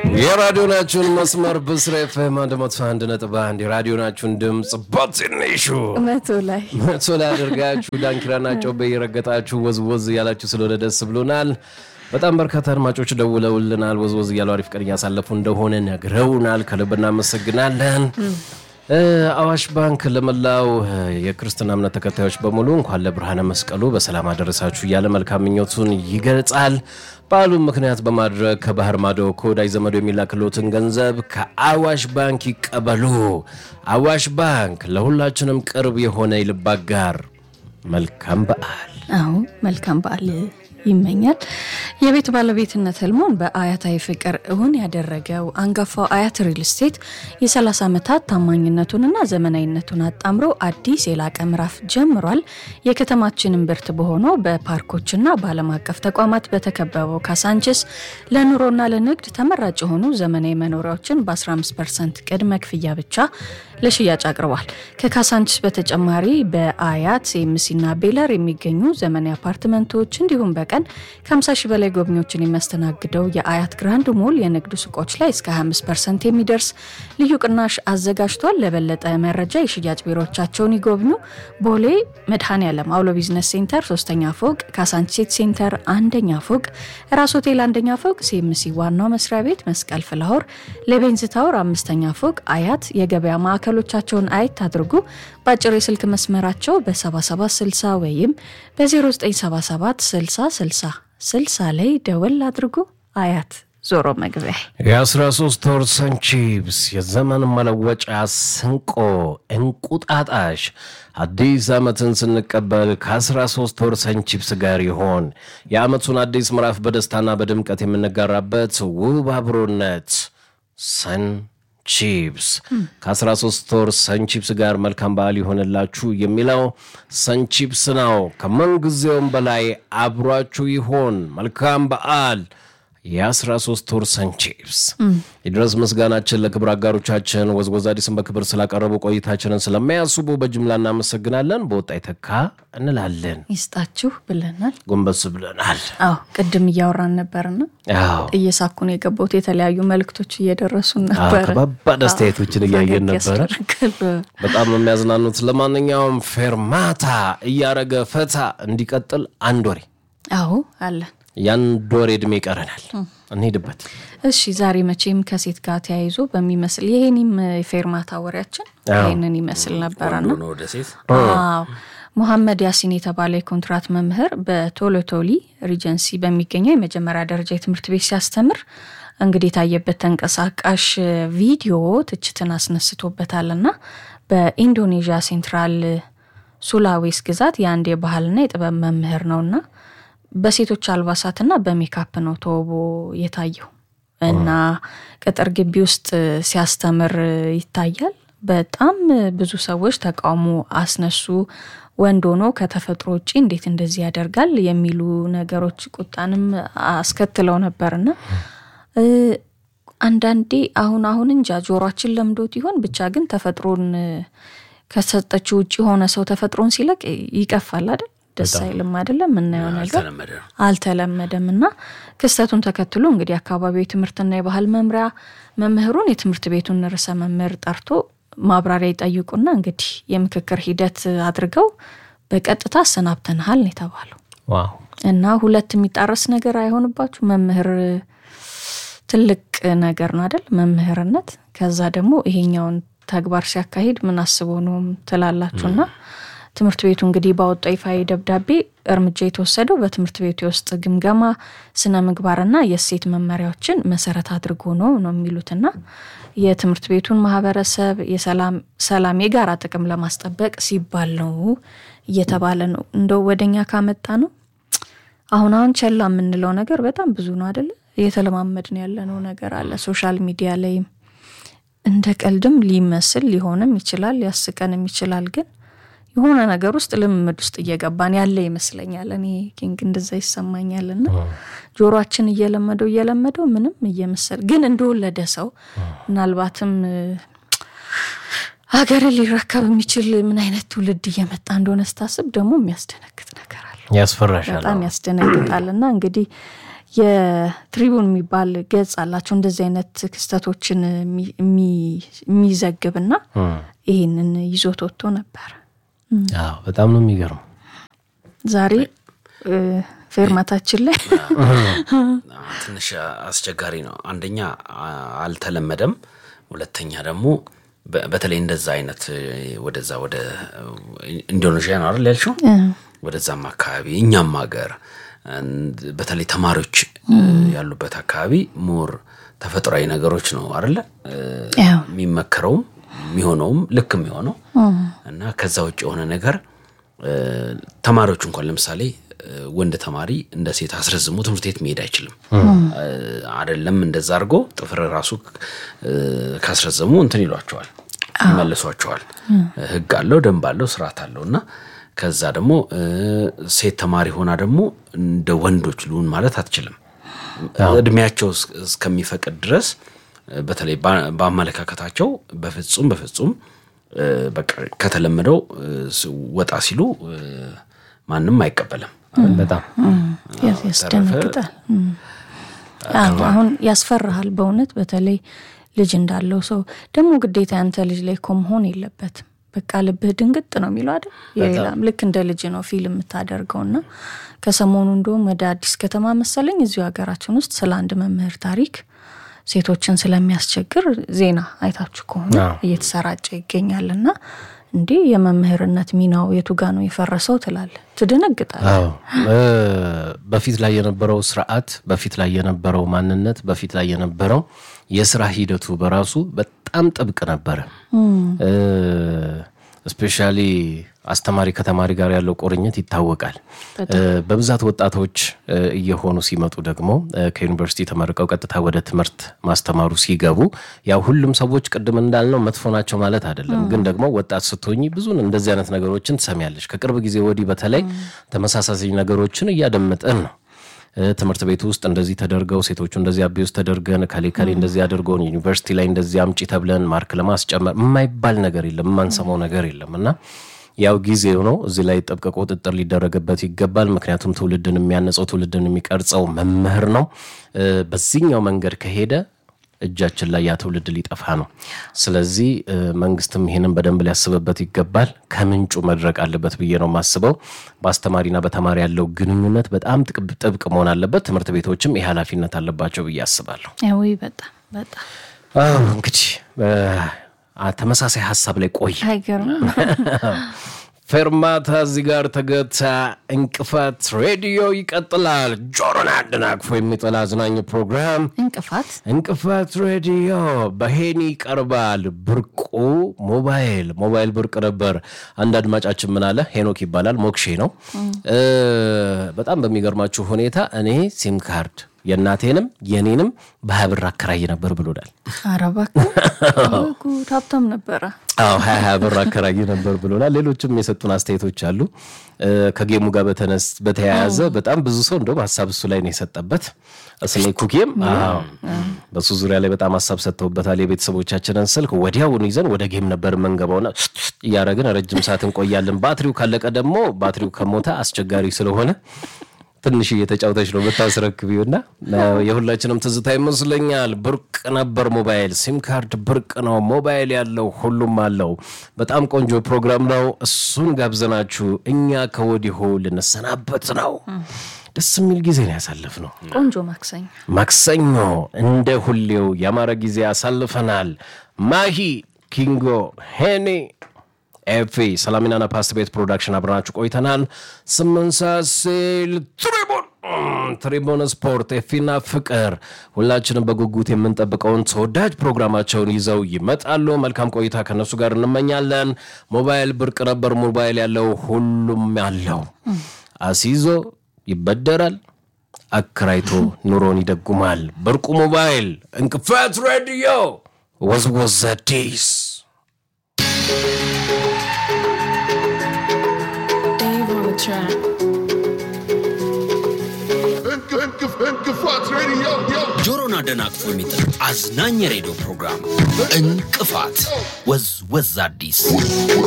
የራዲዮናችሁን መስመር ብስራ ኤፍኤም አንድ መቶ አንድ ነጥብ አንድ የራዲዮናችሁን ድምፅ በትንሹ መቶ ላይ መቶ ላይ አድርጋችሁ ዳንኪራና ጮቤ እየረገጣችሁ ወዝወዝ እያላችሁ ስለሆነ ደስ ብሎናል። በጣም በርካታ አድማጮች ደውለውልናል። ወዝወዝ እያሉ አሪፍ ቀን እያሳለፉ እንደሆነ ነግረውናል። ከልብ እናመሰግናለን። አዋሽ ባንክ ለመላው የክርስትና እምነት ተከታዮች በሙሉ እንኳን ለብርሃነ መስቀሉ በሰላም አደረሳችሁ እያለ መልካም ምኞቱን ይገልጻል። በዓሉን ምክንያት በማድረግ ከባህር ማዶ ከወዳጅ ዘመዶ የሚላክሎትን ገንዘብ ከአዋሽ ባንክ ይቀበሉ። አዋሽ ባንክ ለሁላችንም ቅርብ የሆነ የልብ አጋር። መልካም በዓል። አዎ መልካም በዓል ይመኛል። የቤት ባለቤትነት ህልሞን በአያታዊ ፍቅር እውን ያደረገው አንጋፋው አያት ሪል ስቴት የ30 ዓመታት ታማኝነቱንና ዘመናዊነቱን አጣምሮ አዲስ የላቀ ምዕራፍ ጀምሯል። የከተማችንን ብርት በሆነው በፓርኮችና በዓለም አቀፍ ተቋማት በተከበበው ካሳንችስ ለኑሮና ለንግድ ተመራጭ የሆኑ ዘመናዊ መኖሪያዎችን በ15 ፐርሰንት ቅድመ ክፍያ ብቻ ለሽያጭ አቅርቧል። ከካሳንችስ በተጨማሪ በአያት ኤምሲና ቤለር የሚገኙ ዘመናዊ አፓርትመንቶች እንዲሁም በቀን ከ50 ሺህ በላይ ጎብኚዎችን የሚያስተናግደው የአያት ግራንድ ሞል የንግድ ሱቆች ላይ እስከ 25 ፐርሰንት የሚደርስ ልዩ ቅናሽ አዘጋጅቷል። ለበለጠ መረጃ የሽያጭ ቢሮዎቻቸውን ይጎብኙ። ቦሌ መድኃኔ ዓለም አውሎ ቢዝነስ ሴንተር ሶስተኛ ፎቅ፣ ካሳንቺስ ሴንተር አንደኛ ፎቅ፣ ራስ ሆቴል አንደኛ ፎቅ፣ ሲኤምሲ ዋናው መስሪያ ቤት መስቀል ፍላወር፣ ለቤንዝ ታወር አምስተኛ ፎቅ፣ አያት የገበያ ማዕከሎቻቸውን አየት አድርጉ። በአጭር የስልክ መስመራቸው በ7760 ወይም በ0977 60 60 60 ላይ ደወል አድርጉ። አያት ዞሮ መግቢያ የ13 ወር ሰንቺፕስ የዘመን መለወጫ ስንቆ እንቁጣጣሽ አዲስ ዓመትን ስንቀበል ከ13 ወር ሰንቺፕስ ጋር ይሆን የዓመቱን አዲስ ምዕራፍ በደስታና በድምቀት የምንጋራበት ውብ አብሮነት ሰን ቺፕስ ከ13 ወር ሰንቺፕስ ጋር መልካም በዓል ይሆንላችሁ የሚለው ሰንቺፕስ ነው። ከምንጊዜውም በላይ አብሯችሁ ይሆን። መልካም በዓል። የ13 ወር ሰንቺፕስ የድረስ ምስጋናችን ለክብር አጋሮቻችን ወዝወዝ አዲስን በክብር ስላቀረቡ ቆይታችንን ስለሚያስቡ በጅምላ እናመሰግናለን። በወጣ ይተካ እንላለን። ይስጣችሁ ብለናል። ጎንበስ ብለናል። አዎ ቅድም እያወራን ነበርና አዎ እየሳኩን የገቡት የተለያዩ መልእክቶች እየደረሱን አዎ፣ ነበረ። ከባባድ አስተያየቶችን እያየን ፈገግ ነበረ። ያስደርጋል። በጣም ነው የሚያዝናኑት። ለማንኛውም ፌርማታ እያረገ ፈታ እንዲቀጥል አንድ ወሬ አዎ አለን። የአንድ ወሬ ዕድሜ ይቀረናል። እንሄድበት። እሺ ዛሬ መቼም ከሴት ጋር ተያይዞ በሚመስል ይሄኒም የፌርማታ ወሬያችን አዎ። ይህንን ይመስል ነበረና ነው ወደ ሴት አዎ ሙሐመድ ያሲን የተባለ የኮንትራት መምህር በቶሎቶሊ ሪጀንሲ በሚገኘው የመጀመሪያ ደረጃ የትምህርት ቤት ሲያስተምር እንግዲህ የታየበት ተንቀሳቃሽ ቪዲዮ ትችትን አስነስቶበታልና በኢንዶኔዥያ ሴንትራል ሱላዌስ ግዛት የአንድ የባህልና የጥበብ መምህር ነውና በሴቶች አልባሳትና በሜካፕ ነው ተውቦ የታየው እና ቅጥር ግቢ ውስጥ ሲያስተምር ይታያል። በጣም ብዙ ሰዎች ተቃውሞ አስነሱ። ወንድ ሆኖ ከተፈጥሮ ውጭ እንዴት እንደዚህ ያደርጋል የሚሉ ነገሮች ቁጣንም አስከትለው ነበርና እ አንዳንዴ አሁን አሁን እንጃ ጆሯችን ለምዶት ይሆን ብቻ ግን ተፈጥሮን ከሰጠችው ውጭ የሆነ ሰው ተፈጥሮን ሲለቅ ይቀፋል አይደል? ደስ አይልም አይደለም? የምናየው ነገር አልተለመደ ነው። አልተለመደም እና ክስተቱን ተከትሎ እንግዲህ አካባቢው የትምህርትና የባህል መምሪያ መምህሩን የትምህርት ቤቱን ርዕሰ መምህር ጠርቶ ማብራሪያ ይጠይቁና እንግዲህ የምክክር ሂደት አድርገው በቀጥታ አሰናብተንሃል ነው የተባለው። ዋው እና ሁለት የሚጣረስ ነገር አይሆንባችሁ። መምህር ትልቅ ነገር ነው አይደል? መምህርነት። ከዛ ደግሞ ይሄኛውን ተግባር ሲያካሂድ ምን አስቦ ነው ትላላችሁና ትምህርት ቤቱ እንግዲህ ባወጣው ይፋዊ ደብዳቤ እርምጃ የተወሰደው በትምህርት ቤቱ የውስጥ ግምገማ ስነ ምግባርና የእሴት መመሪያዎችን መሰረት አድርጎ ነው ነው የሚሉትና የትምህርት ቤቱን ማህበረሰብ የሰላም ሰላም የጋራ ጥቅም ለማስጠበቅ ሲባል ነው እየተባለ ነው። እንደው ወደኛ ካመጣ ነው አሁን አሁን ቸላ የምንለው ነገር በጣም ብዙ ነው አደለ? እየተለማመድን ያለነው ነገር አለ። ሶሻል ሚዲያ ላይም እንደ ቀልድም ሊመስል ሊሆንም ይችላል፣ ሊያስቀንም ይችላል። ግን የሆነ ነገር ውስጥ ልምምድ ውስጥ እየገባን ያለ ይመስለኛል። እኔ ኪንግ እንደዛ ይሰማኛል። እና ጆሮአችን እየለመደው እየለመደው ምንም እየመሰል ግን እንደወለደ ሰው ምናልባትም ሀገርን ሊረከብ የሚችል ምን አይነት ትውልድ እየመጣ እንደሆነ ስታስብ ደግሞ የሚያስደነግጥ ነገር አለ። ያስፈራሻል። በጣም ያስደነግጣል። እና እንግዲህ የትሪቡን የሚባል ገጽ አላቸው እንደዚህ አይነት ክስተቶችን የሚ- የሚ- የሚዘግብና ይህንን ይዞት ወጥቶ ነበር። አዎ በጣም ነው የሚገርመው። ዛሬ እ፣ ፌርማታችን ላይ ትንሽ አስቸጋሪ ነው። አንደኛ አ- አልተለመደም፣ ሁለተኛ ደግሞ በ- በተለይ እንደዛ አይነት እ፣ ወደዛ ወደ ኢንዶኔዥያ ነው አይደል ያልሽው? ወደዛም አካባቢ እኛም ሀገር እንድ- በተለይ ተማሪዎች እ፣ ያሉበት አካባቢ ሞር ተፈጥሯዊ ነገሮች ነው አይደለ እ፣ ያው የሚመከረውም የሚሆነውም ልክ የሚሆነው እና ከዛ ውጭ የሆነ ነገር እ፣ ተማሪዎች እንኳን ለምሳሌ እ፣ ወንድ ተማሪ እንደ ሴት አስረዝሞ ትምህርት ቤት መሄድ አይችልም። እ፣ አይደለም እንደዛ አድርጎ ጥፍር ራሱ እ፣ ካስረዘሙ እንትን ይሏቸዋል፣ ይመልሷቸዋል። ሕግ አለው፣ ደንብ አለው፣ ስርዓት አለው እና ከዛ ደግሞ እ፣ ሴት ተማሪ ሆና ደግሞ እንደ ወንዶች ልሁን ማለት አትችልም። እድሜያቸው እስ- እስከሚፈቅድ ድረስ እ፣ በተለይ በ- በአመለካከታቸው በፍጹም በፍጹም እ፣ በቃ ከተለመደው እ፣ ስ- ወጣ ሲሉ እ፣ ማንም አይቀበልም። በጣም ያስ- ያስደነግጣል። እም። አዎ፣ አሁን ያስፈራሃል በእውነት በተለይ ልጅ እንዳለው ሰው ደግሞ ግዴታ ያንተ ልጅ ላይ እኮ መሆን የለበትም። በቃ ልብህ ድንግጥ ነው የሚለው አይደል? የሌላም ልክ እንደ ልጅ ነው ፊልም የምታደርገው እና ከሰሞኑ እንደውም ወደ አዲስ ከተማ መሰለኝ እዚሁ ሀገራችን ውስጥ ስለ አንድ መምህር ታሪክ ሴቶችን ስለሚያስቸግር ዜና አይታችሁ ከሆነ አዎ። እየተሰራጨ ይገኛል እና እንዴ የመምህርነት ሚናው የቱ ጋ ነው የፈረሰው ትላለ ትደነግጣል። አዎ እ፣ በፊት ላይ የነበረው ስርዓት፣ በፊት ላይ የነበረው ማንነት፣ በፊት ላይ የነበረው የስራ ሂደቱ በራሱ በጣም ጥብቅ ነበረ። ስፔሻሊ አስተማሪ ከተማሪ ጋር ያለው ቁርኝት ይታወቃል። እ፣ በብዛት ወጣቶች እ፣ እየሆኑ ሲመጡ ደግሞ እ፣ ከዩኒቨርሲቲ ተመርቀው ቀጥታ ወደ ትምህርት ማስተማሩ ሲገቡ ያው ሁሉም ሰዎች ቅድም እንዳልነው መጥፎ ናቸው ማለት አይደለም። ግን ደግሞ ወጣት ስትሆኝ ብዙን እንደዚህ አይነት ነገሮችን ትሰሚያለሽ። ከቅርብ ጊዜ ወዲህ በተለይ ተመሳሳይ ነገሮችን እያደመጠን ነው። እ፣ ትምህርት ቤት ውስጥ እንደዚህ ተደርገው ሴቶቹ እንደዚህ አቢውስ ተደርገን ከሌ ከሌ እንደዚህ አድርገውን ዩኒቨርሲቲ ላይ እንደዚህ አምጪ ተብለን ማርክ ለማስጨመር የማይባል ነገር የለም፣ የማንሰማው ነገር የለም እና ያው ጊዜው ነው። እዚህ ላይ ጥብቅ ቁጥጥር ሊደረግበት ይገባል። ምክንያቱም ትውልድን የሚያነጸው ትውልድን የሚቀርጸው መምህር ነው። እ፣ በዚህኛው መንገድ ከሄደ እጃችን ላይ ያ ትውልድ ሊጠፋ ነው። ስለዚህ እ፣ መንግስትም ይሄንን በደንብ ሊያስብበት ይገባል። ከምንጩ መድረቅ አለበት ብዬ ነው የማስበው። በአስተማሪና በተማሪ ያለው ግንኙነት በጣም ጥቅ- ጥብቅ መሆን አለበት። ትምህርት ቤቶችም ይህ ኃላፊነት አለባቸው ብዬ አስባለሁ። ወይ በጣም በጣም አዎ እንግዲህ እ፣ አ- ተመሳሳይ ሀሳብ ላይ ቆይ አይገርም። ፌርማታ እዚህ ጋር ተገታ። እንቅፋት ሬዲዮ ይቀጥላል። ጆሮን አደናቅፎ የሚጥል አዝናኝ ፕሮግራም እንቅፋት እንቅፋት ሬዲዮ በሄኒ ይቀርባል። ብርቁ ሞባይል ሞባይል ብርቅ ነበር። አንድ አድማጫችን ምን አለ? ሄኖክ ይባላል ሞክሼ ነው። እ፣ በጣም በሚገርማችሁ ሁኔታ እኔ ሲም ካርድ የእናቴንም የኔንም በሀያ ብር አከራይ ነበር ብሎናል። ኧረ እባክህ ወይ ጉድ! ሀብታም ነበረ። አዎ ሀያ ሀያ ብር አከራይ ነበር ብሎናል። ሌሎችም የሰጡን አስተያየቶች አሉ። እ፣ ከጌሙ ጋር በተነስ በተያያዘ በጣም ብዙ ሰው እንደውም ሀሳብ እሱ ላይ ነው የሰጠበት። ስኔ ኩኪም አዎ፣ በሱ ዙሪያ ላይ በጣም ሀሳብ ሰጥተውበታል። የቤተሰቦቻችንን ስልክ ወዲያውኑ ይዘን ወደ ጌም ነበር የምንገባውና እያረግን ረጅም ሰዓት እንቆያለን። ባትሪው ካለቀ ደግሞ ባትሪው ከሞተ አስቸጋሪ ስለሆነ ትንሽ እየተጫውተች ነው ብታስረክቢው እና የሁላችንም ትዝታ ይመስለኛል። ብርቅ ነበር ሞባይል፣ ሲም ካርድ ብርቅ ነው። ሞባይል ያለው ሁሉም አለው። በጣም ቆንጆ ፕሮግራም ነው። እሱን ጋብዘናችሁ እኛ ከወዲሁ ልንሰናበት ነው። ደስ የሚል ጊዜ ነው ያሳለፍነው። ቆንጆ ማክሰኞ ማክሰኞ እንደ ሁሌው ያማረ ጊዜ ያሳልፈናል። ማሂ ኪንጎ ሄኔ ኤፊ ሰላሚናና ፓስት ቤት ፕሮዳክሽን አብረናችሁ ቆይተናል። ስምንት ሰዓት ሲል ትሪቡን ትሪቡን ስፖርት ኤፊና ፍቅር ሁላችንም በጉጉት የምንጠብቀውን ተወዳጅ ፕሮግራማቸውን ይዘው ይመጣሉ። መልካም ቆይታ ከነሱ ጋር እንመኛለን። ሞባይል ብርቅ ነበር። ሞባይል ያለው ሁሉም ያለው አሲዞ ይበደራል፣ አከራይቶ ኑሮን ይደጉማል። ብርቁ ሞባይል እንቅፋት ሬዲዮ ወዝወዝ አዲስ Dave on the track. እንቅፋት ሬዲዮ ጆሮን አደናቅፎ የሚጥል አዝናኝ የሬዲዮ ፕሮግራም እንቅፋት ወዝ ወዝ አዲስ